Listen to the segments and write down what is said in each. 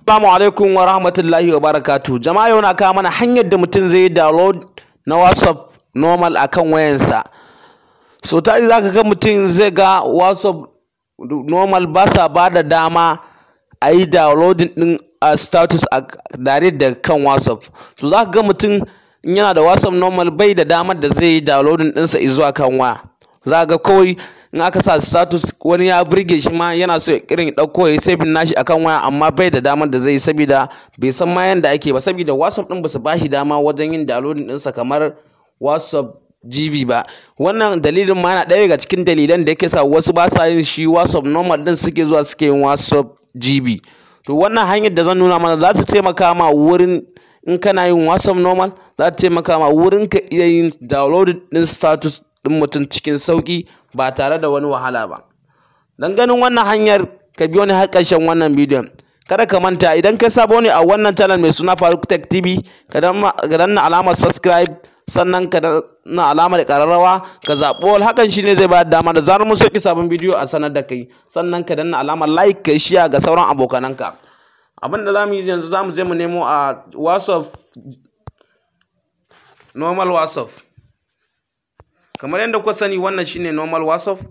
Assalamu alaikum wa rahmatullahi wa barakatu. Jama'a yau na kawo mana hanyar da mutum zai yi download na WhatsApp normal akan wayansa. So tari za ka ga mutum zai ga WhatsApp normal ba sa ba da dama a yi downloading ɗin a status a direct daga kan WhatsApp. To za ka ga mutum in yana da WhatsApp normal bai da damar da zai yi downloading ɗinsa zuwa kan waya. Za ka ga kawai in aka sa status wani ya burge shi ma yana so irin ɗauko ya yi saving nashi akan waya amma bai da damar da zai yi saboda bai san ma yanda ake ba saboda WhatsApp ɗin ba su ba shi dama wajen yin downloading ɗinsa kamar WhatsApp GB ba wannan dalilin ma yana ɗaya daga cikin dalilan da yake sa wasu ba sa yin shi WhatsApp normal ɗin suke zuwa suke yin WhatsApp GB to wannan hanyar da zan nuna mana za ta taimaka ma wurin in kana yin WhatsApp normal za ta taimaka ma wurin ka iya yin downloading ɗin status ɗin mutum cikin sauƙi ba tare da wani wahala ba don ganin wannan hanyar ka biyo ni har ƙarshen wannan bidiyon kada ka manta idan kai sabo ne a wannan channel mai suna Faruk Tech TV ka danna alamar subscribe sannan ka danna alamar ƙararrawa ka zaɓi wal hakan shine zai bayar dama da zarar mun sauki sabon bidiyo a sanar da kai sannan ka danna alamar like ka share ga sauran abokananka abin da zamu yi yanzu zamu je mu nemo a WhatsApp normal WhatsApp kamar yadda kuka sani wannan shine normal whatsapp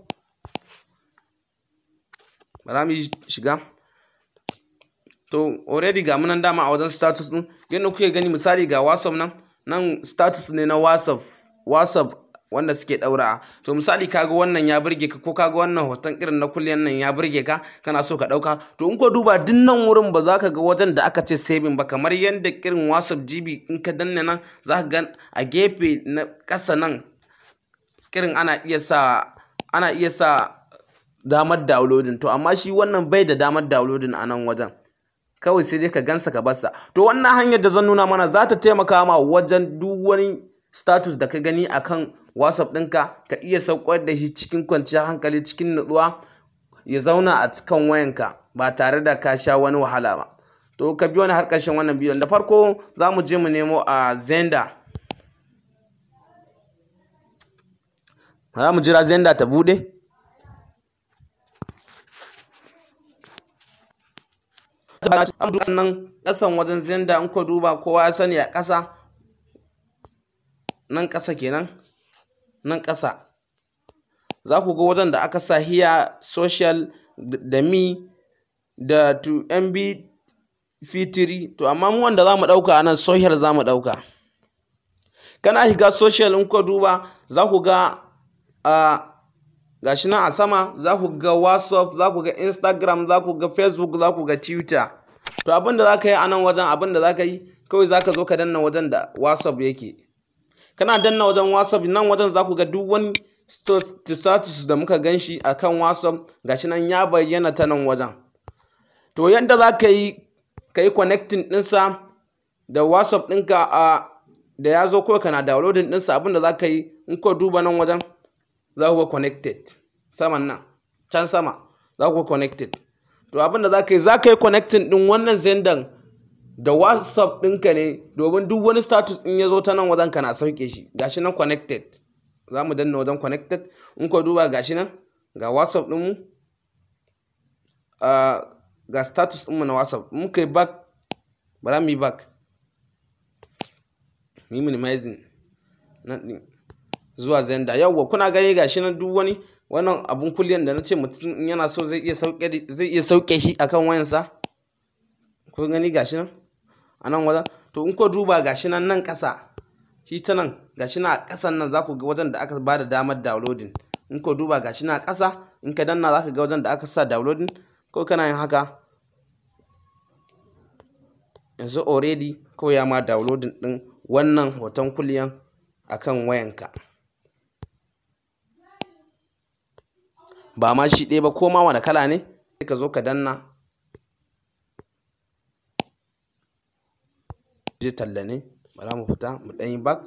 bara mu shiga to already ga munan dama a wajen status din yadda kuke gani misali ga whatsapp nan nan status ne na whatsapp whatsapp wanda suke daura to misali kaga wannan ya burge ka ko kaga wannan hoton irin na kulliyan nan ya burge ka kana so ka dauka to in ko duba duk nan wurin ba za ka ga wajen da aka ce saving ba kamar yadda irin whatsapp gb in ka danne nan za ka ga a gefe na ƙasa nan kirin ana iya sa ana iya sa damar downloading to amma shi wannan bai da damar downloading a nan wajen kawai sai dai ka gansa ka barsa to wannan hanyar da zan nuna mana za ta taimaka ma wajen duk wani status da ka gani akan whatsapp ɗinka ka iya saukar da shi cikin kwanciyar hankali cikin nutsuwa ya zauna a cikin wayanka ba tare da ka sha wani wahala ba to ka bi wani har ƙarshen wannan bidiyon da farko za mu je mu nemo a zenda za mu jira zenda ta bude nan ƙasan wajen zenda in ko duba kowa ya sani a ƙasa nan ƙasa kenan nan ƙasa za ku ga wajen da aka sa hiya social da mi da to mb fitiri to amma mu wanda za mu ɗauka a nan social za mu ɗauka kana shiga social in ko duba za ku ga a gashi nan a sama za ku ga whatsapp za ku ga instagram za ku ga facebook za ku ga twitter to abin da za ka yi a nan wajen abin da za ka yi kawai za ka zo ka danna wajen da whatsapp yake kana danna wajen whatsapp nan wajen za ku ga duk wani status da muka gan shi a kan whatsapp gashi nan ya bayyana ta nan wajen to yadda za ka yi ka yi connecting ɗinsa da whatsapp ɗinka a da ya zo kawai kana downloading ɗinsa abin da za ka yi in ko duba nan wajen za ku ga connected saman nan can sama za ku ga connected to abin da za ka yi za ka yi connecting ɗin wannan zendan da whatsapp ɗinka ne domin duk wani status in ya zo ta nan wajen kana sauke shi gashi nan connected za mu danna wajen connected in ko duba gashi nan ga whatsapp ɗinmu ga status ɗinmu na whatsapp in muka yi back bara mu yi back mu yi minimizing nan ɗin zuwa zenda yawwa kuna gani gashi nan duk wani wannan abun kulliyan da na ce mutum yana so zai iya sauke zai iya sauke shi akan wayansa kun gani gashi nan a nan wajen to in ko duba gashi nan nan ƙasa shi ta nan gashi na a ƙasan nan za ku ga wajen da aka ba da damar downloading in ko duba gashi na a ƙasa in ka danna za ka ga wajen da aka sa downloading ko kana yin haka yanzu already ko ya ma downloading ɗin wannan hoton kulliyan akan wayanka ba ma shi ɗaya ba ko ma wani kala ne sai ka zo ka danna je talla ne bara mu fita mu ɗan yi back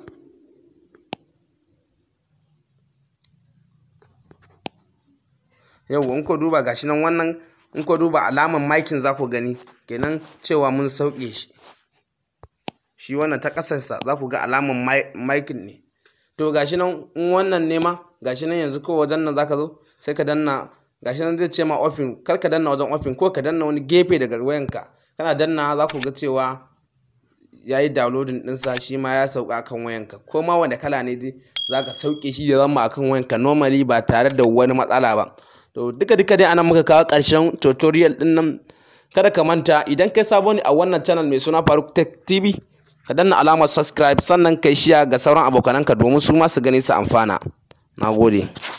yau in ko duba gashi nan wannan in ko duba alaman maikin za ku gani kenan cewa mun sauke shi shi wannan ta ƙasarsa za ku ga alaman maikin ne to gashi nan in wannan ne ma gashi nan yanzu ko wajen nan za ka zo sai ka danna gashi nan zai ce ma open kar ka danna wajen open ko ka danna wani gefe daga wayanka kana danna za ku ga cewa ya yi downloading ɗinsa shi ma ya sauka akan wayanka ko ma wanda kala ne dai za ka sauke shi ya zama akan wayanka normally ba tare da wani matsala ba to duka duka dai anan muka kawo ƙarshen tutorial ɗin nan kada ka manta idan kai sabo ne a wannan channel mai suna Faruk Tech TV ka danna alamar subscribe sannan kai shiya ga sauran abokananka domin su ma su gani su amfana nagode